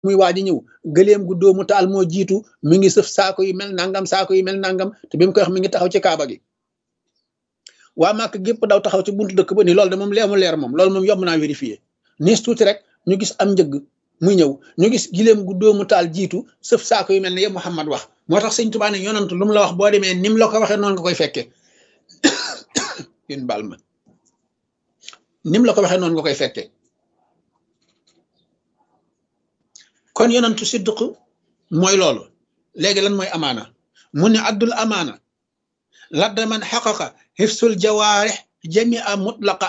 muy waaj a ñëw gëleem gu doomu taal moo jiitu mi ngi sëf saako yi mel nangam saako yi mel nangam te bi mu koy wax mi ngi taxaw ci kaaba gi waa màkk gépp daw taxaw ci buntu dëkk ba ni loolu de moom leemu leer moom loolu moom yomb naa vérifier niis tuuti rek ñu gis am njëgg muy ñëw ñu gis gileem gu doomu taal jiitu sëf saako yi mel ne yëpp Muhammad wax moo tax sëñ Tuubaa ne yonant lu mu la wax boo demee ni mu la ko waxee noonu nga koy fekkee yéen baal ma ni mu la ko waxee noonu nga koy fekkee kon yonantu siddiq mooy loolu léegi lan mooy amaana mu ne addul amaana ladda man xaqaqa xifsul jawaarix jamia mutlaqa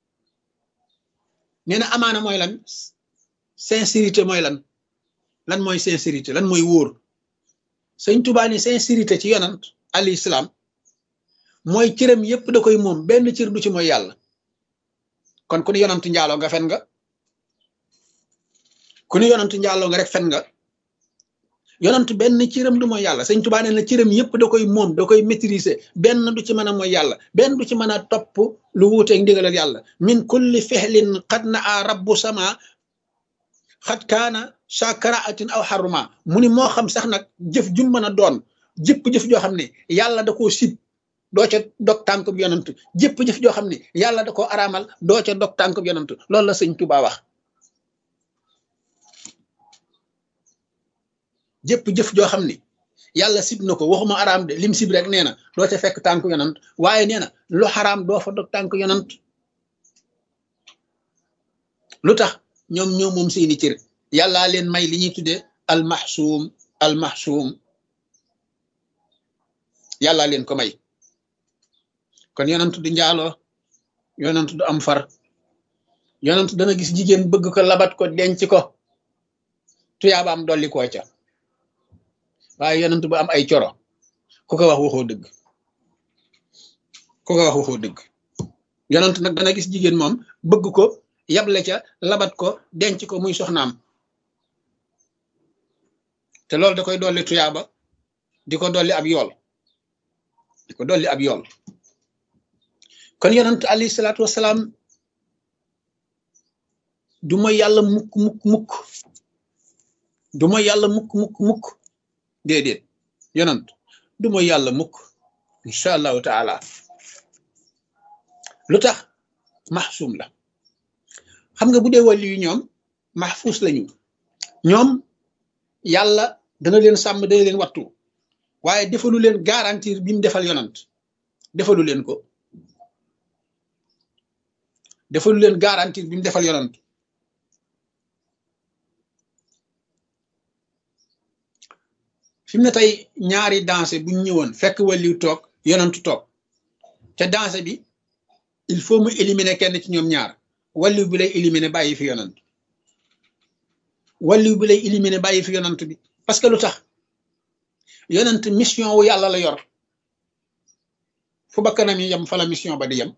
nee na amaana mooy lan sincérité mooy lan lan mooy sincérité lan mooy wóor sëñ Tuubaa ni sincérité ci yonant al islam mooy cëram yépp da koy moom benn cër du ci mooy yàlla kon ku ni yonant njaaloo nga fen nga ku ni yonant njaaloo nga rek fen nga yonant benn cëram du mooy yàlla sëñ Tuubaa nee na cëram yépp da koy moom da koy maîtriser benn du ci mën a mooy yàlla benn du ci mën a topp lu wuuteeg ndigalal yàlla min kulli fexlin xad na a rabbu sama xat kaana sakaraatin aw xaruma mu ni moo xam sax nag jëf jum mën a doon jëpp jëf joo xam ne yàlla da koo sib doo ca dog tànk bi yonant jëpp jëf joo xam ne yàlla da koo araamal doo ca dog tànk bi yonant loolu la sëñ Tuubaa wax jëpp jëf joo xam ne yàlla sib na ko waxuma araam de lim sib rek nee na doo ca fekk tànk yonant waaye nee na lu xaraam doo fa dog tànk yonant lu tax ñoom ñoo moom seeni cër yàllaa leen may li ñuy tuddee almaxsuum almaxsuum yàllaa leen ko may kon yonent du njaaloo yonent du am far yonent dana gis jigéen bëgg ko labat ko denc ko tuyaabaam dolli koo ca waaye yonent bu am ay coro ku ko wax waxoo dëgg ku ko wax waxoo dëgg yonent nag dana gis jigéen moom bëgg ko yable ca labat ko denc ko muy soxnaam te loolu da koy dolli tuyaaba di ko dolli ab yool di ko dolli ab yool kon yonent alayhi salaatu wasalaam du mooy yàlla mukk mukk mukk du mooy yàlla mukk mukk mukk déedéet yonent du mooy yàlla mukk incha allahu taala lu tax maxsuum la xam nga bu dee wàllu yu ñoom maxfuus lañu ñoom yàlla dana leen sàmm dana leen wattu waaye defalu leen garantir bi mu defal yonant defalu leen ko defalu leen garantir bi mu defal yonant fi mu ne tey ñaari danse bu ñu ñëwoon fekk wàlliw toog yonantu toog te danse bi il faut mu éliminer kenn ci ñoom ñaar walliw bi lay éliminer bàyyi fi yonant walliw bi lay éliminer bàyyi fi yonant bi parce que lu tax yonant mission wu yàlla la yor fu bakkanam yi yem fa la mission ba di yem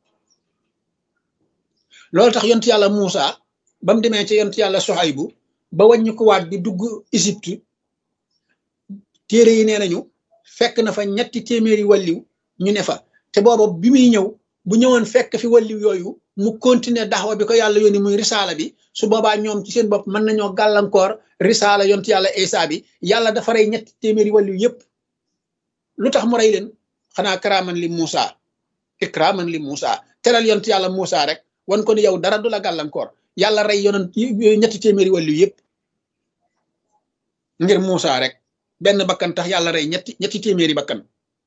loolu tax yont yàlla Muusa ba mu demee ci yont yàlla Soxaybu ba wàññi ko waat di dugg Égypte téere yi nee nañu fekk na fa ñetti téeméeri walliw ñu ne fa te booba bi muy ñëw bu ñëwoon fekk fi walliw yooyu mu continuer daxwa bi ko yàlla yónni muy risaala bi su boobaa ñoom ci seen bopp mën nañoo gàllankoor risaala yont yàlla Isa bi yàlla dafa rey ñetti téeméeri wàllu yépp lu tax mu rey leen xanaa karaaman li Muusa ikraaman li Muusa teral yont yàlla Muusa rek wan ko ni yow dara du la gàllankoor yàlla rey yonent ñetti téeméeri wàllu yépp ngir Muusa rek benn bakkan tax yàlla rey ñetti ñetti téeméeri bakkan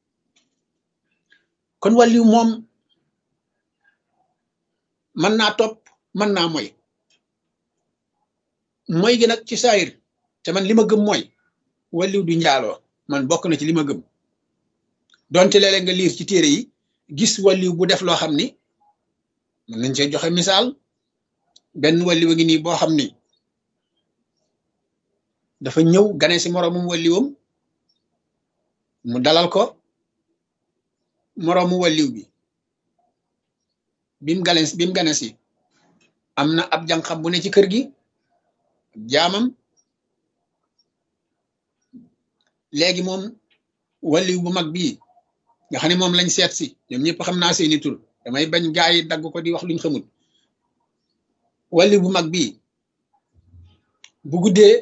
kon wàllu moom mën naa topp mën naa moy moy gi nag ci saayir te man li ma gëm mooy walliw du njaaloo man bokk na ci li ma gëm donte léeg-léeg nga liir ci téere yi gis walliw bu def loo xam ni mën nañ cee joxe misaal benn walliw a ngi nii boo xam ni dafa ñëw gane si moroomum walliwam mu dalal ko moroomu walliw bi bim gane bim gane si am na ab jànqam bu ne ci kër gi jaamam léegi moom walliw bu mag bii nga xam ne moom lañ seet si ñoom ñëpp xam naa seeni tur damay bañ gaa yi dagg ko di wax luñ xamul walliw bu mag bii bu guddee